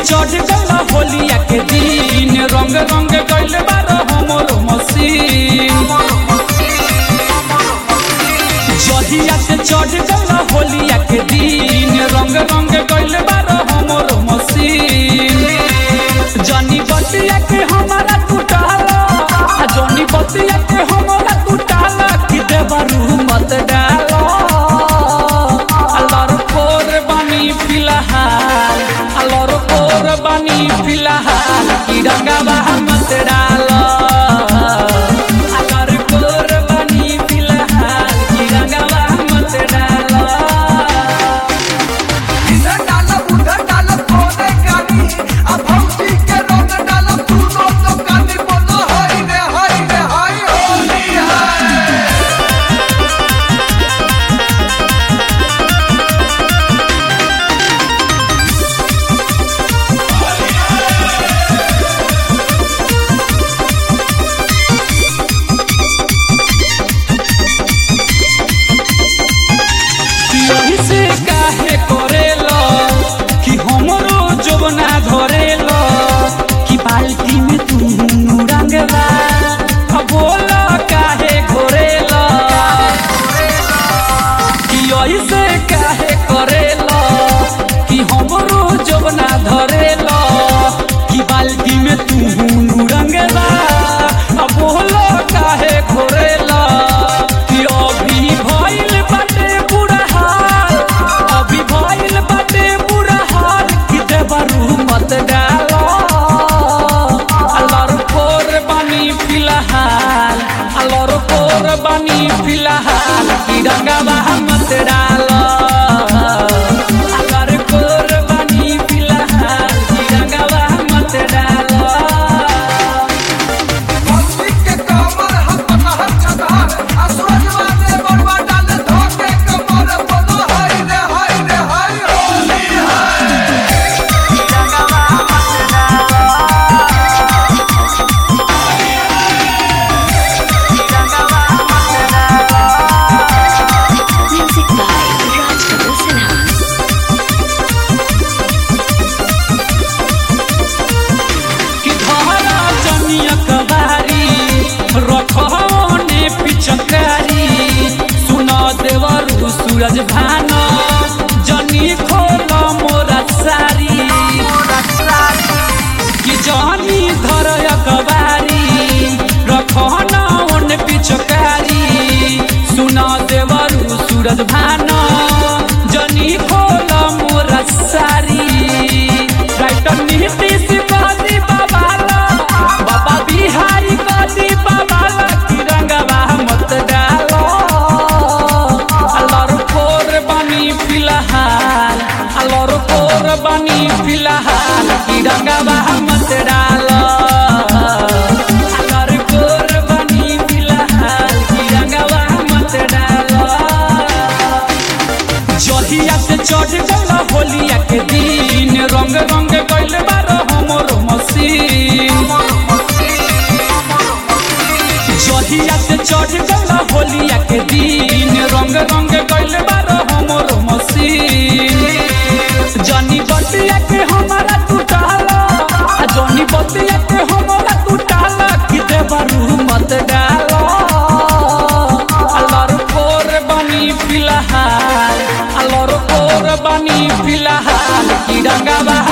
चढ़ गल होलिया के दिन रंग रंग गइल बार हमर मसीन जहिया से चढ़ गल होलिया के दिन रंग रंग गइल बार हमर मसीन जनी बतिया के हमारा टूटाला आ जनी बतिया के हमारा टूटाला कि देवरू मत डालो अल्लाह कोर बानी फिलहाल अल्लाह कोर बानी फिलहाल कि रंगावा मत डालो अल्लाह कोर बानी फिलहाल कि रंगावा मत डालो इधर डालब उधर डालब कोने कानी अब भौजी के रंग डालब तू दोनों कानी बोलो हाय रे हाय रे हाय होली हाय यही से काहे करेलो कि हमरो जवना धरेलो कि बाल्टी में तू रंगला अब बोला काहे घोरेलो कि यही से काहे करेलो कि हमरो जवना धरेलो कि बाल्टी में तू रंगला अब बोला काहे घोरेलो कि अभी भइल बाटे बुरा हाल अभी भइल बाटे बुरा हाल कि देवरू मत डालो अल्लाह कोर बानी फिलहाल अल्लाह कोर बानी फिलहाल कि रंगावा मत डालो अल्लाह कोर बानी फिलहाल कि रंगावा मत डालो भौजी के कमर हम पतहर छतहर आ सूरजवा ने बड़वा डाल धोके कमर बोलो हाय रे हाय रे हाय होली हाय Music by Raj Kapoor Sinha. कि धारा जनिया कबारी रखने पिचकारी सुना देवरु सूरज भान जनी खोल मोरा सारी कि जनी धर कबारी रखना ओन पिचकारी सुना देवरु सूरज भान जनी खोल मोरा सारी राइटर नीतीश बादी बाबाला बाबा बिहारी बादी बाबाला कि रंगवा मत डालो अल्लाह कोर बानी फिलहाल अल्लाह कोर बानी फिलहाल कि रंगवा मत डालो अल्लाह कोर बानी फिलहाल कि रंगवा मत डालो जहिया से चढ़ गल होलिया के दिन रंग रंग गइल बार हमर मसीन जहिया से चढ़ गल होलिया के दिन रंग रंग गइल बार हमर मसीन जनी बतिया के हमारा टूटाला आ जनी बतिया के हमारा टूटाला कि देवरू मत डालो अल्लाह कोर बानी फिलहाल अल्लाह कोर बानी फिलहाल कि रंगावा